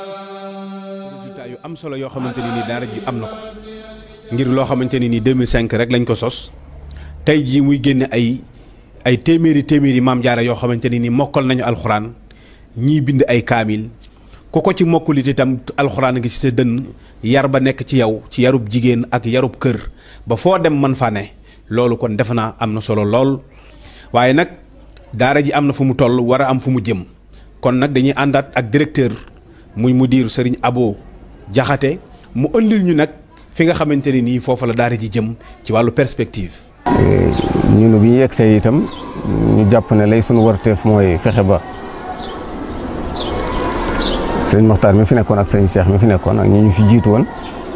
résultat yu am solo yoo xamante ni nii daara ji am na ko ngir loo xamante ni nii 2005 rek lañ ko sos tey jii muy génne ay ay téeméeri téeméeri maam jaara yoo xamante ni nii mokkal nañu alxuraan ñii bind ay kaamil ku ko ci mokkulit itam alxuraan ngi ci sa dënn yar ba nekk ci yow ci yarub jigéen ak yarub kër ba foo dem man fa ne loolu kon defe naa am na solo lool waaye nag daara ji am na fu mu toll war a am fu mu jëm kon nag dañuy àndaat ak directeur muy mudir Serigne Abo Jaxate mu ëndil ñu nag fi nga xamante ne nii foofa la daara ji jëm ci wàllu perspective. ñun bi ñu yegsee itam ñu jàpp ne lay sunu warteef mooy fexe ba sëriñ Moxtaar mi fi nekkoon ak sëriñ Cheikh mi fi nekkoon ak ñi ñu fi jiitu woon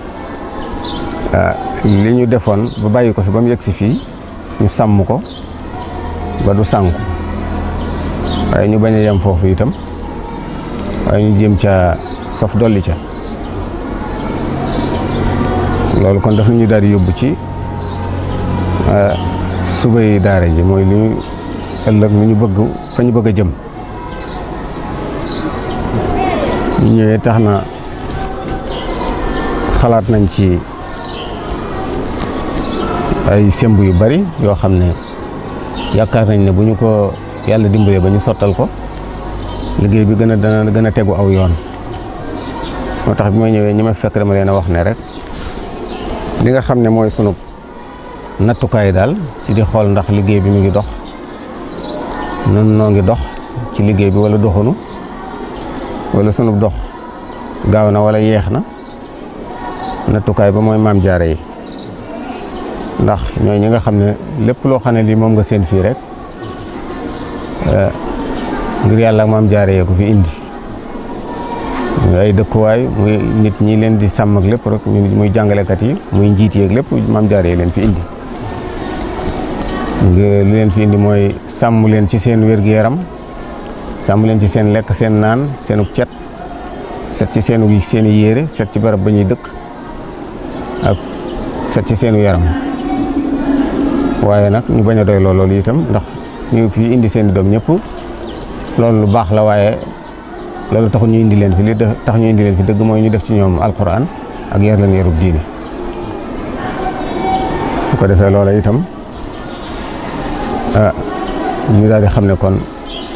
li ñu defoon ba bàyyi ko fi ba mu yegsi fii ñu sàmm ko ba du sànku waaye ñu bañ a yem foofu itam waaye ñu jéem ca saf dolli ca loolu kon daf ñu daal di yóbbu ci subay daara ji mooy li ñu ëllëg lu ñu bëgg fa ñu bëgg a jëm ñu ñëwee tax na xalaat nañ ci ay semb yu bari yoo xam ne yaakaar nañ ne bu ñu ko yàlla dimbalee ba ñu sottal ko liggéey bi gën a dana gën a tegu aw yoon moo tax bi ma ñëwee ñi ma fekk dama leen a wax ne rek li nga xam ne mooy sunu nattukaay daal ci di xool ndax liggéey bi mu ngi dox nun noo ngi dox ci liggéey bi wala doxunu wala sunu dox gaaw na wala yeex na nattukaay ba mooy maam jaare yi ndax ñooy ñi nga xam ne lépp loo xam ne lii moom nga seen fii rek ngir yàlla ak maam jaare yee ko fi indi ay dëkkuwaay muy nit ñi leen di sàmm ak lépp rek muy jàngalekat yi muy njiit yeeg lépp maam jaare yi leen fi indi lu leen fi indi mooy sàmm leen ci seen wér-gu-yaram sàmm leen ci seen lekk seen naan seenu cet set ci seenu seeni yére set ci barab ba ñuy dëkk ak set ci seenu yaram waaye nag ñu bañ a doy loolu itam ndax ñu fi indi seen i doom ñëpp loolu lu baax la waaye loolu taxul ñu indi leen fi li tax ñu indi leen fi dëgg mooy ñu def ci ñoom alquran ak yar leen yarub diine su ko defee loola itam ah ñu daal di xam ne kon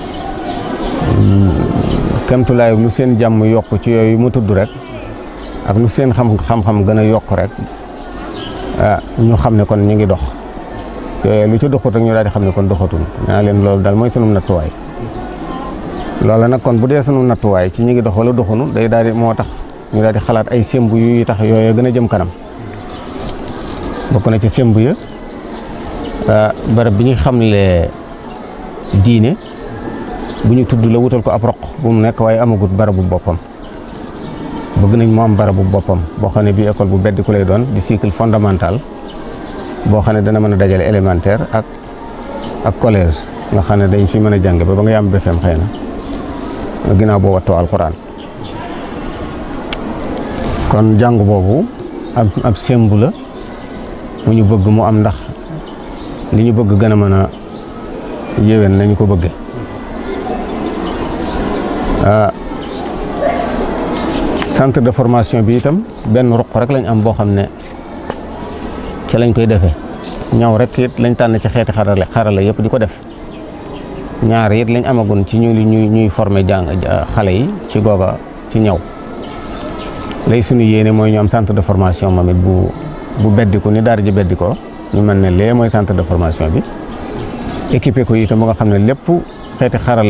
kemtulaay lu seen jàmm yokk ci yooyu mu tudd rek ak lu seen xam xam-xam gën a yokk rek ah ñu xam ne kon ñu ngi dox yooyu lu ci doxut rek ñu daal di xam ne kon doxatul naa leen loolu daal mooy sunu nattuwaay loola nag kon bu dee sunu nattuwaay ci ñu ngi dox wala doxunu day daal di moo tax ñu daal di xalaat ay semb yu tax yooyu gën a jëm kanam bokk na ci semb ya barab bi ñu xamle diine bu ñu tudd la wutal ko ab roq bu mu nekk waaye amagut barabu boppam bëgg nañ mu am barabu boppam boo xam ne bii école bu beddi ku lay doon di cycle fondamental boo xam ne dana mën a dajale élémentaire ak ak collège nga xam ne dañ fi mën a jànge ba ba nga yam BFEM xëy na ginnaaw boo wattoo alxuraan kon jàng boobu ab ab sembu la mu ñu bëgg mu am ndax li ñu bëgg gën a mën a yéwén nañu ko bëgge centre de formation bi itam benn ruq rek lañ am boo xam ne ci lañ koy defee ñaw rek it lañ tànn ci xeeti xarale xarala yëpp di ko def ñaar it lañ amagun ci ñu ñuy ñuy former jàng xale yi ci googa ci ñaw lay suñu yéene mooy ñu am centre de formation moom it bu bu beddiku ni daara ji beddikoo ñu mën ne lee mooy centre de formation bi équipé ko itam ba nga xam ne lépp xeeti xaral